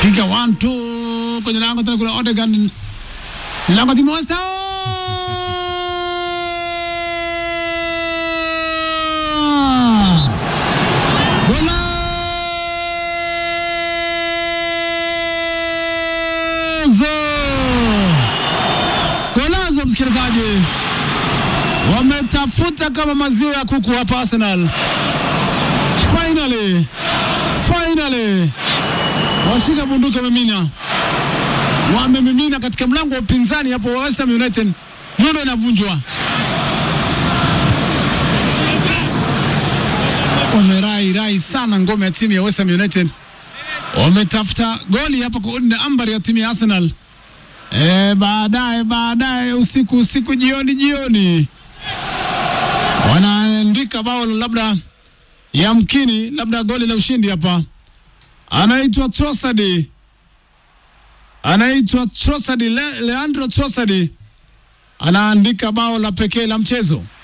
piga one two kwenye lango tena, kuna Odegaard lango timu West Ham Golazo! Golazo, msikilizaji, wametafuta kama maziwa ya kuku hapa Arsenal. Finally, finally washika bunduki wamemina, wamemimina katika mlango wa upinzani hapo wa West Ham United. Nyundo inavunjwa, wamerai rai sana ngome ya timu ya West Ham United, wametafuta goli hapo kuunda ambari ya timu ya Arsenal. E, baadaye baadaye usiku usiku jioni jioni wanaandika bao labda yamkini labda goli la ushindi hapa. Anaitwa Trossard, anaitwa Trossard, Le, Leandro Trossard anaandika bao la pekee la mchezo.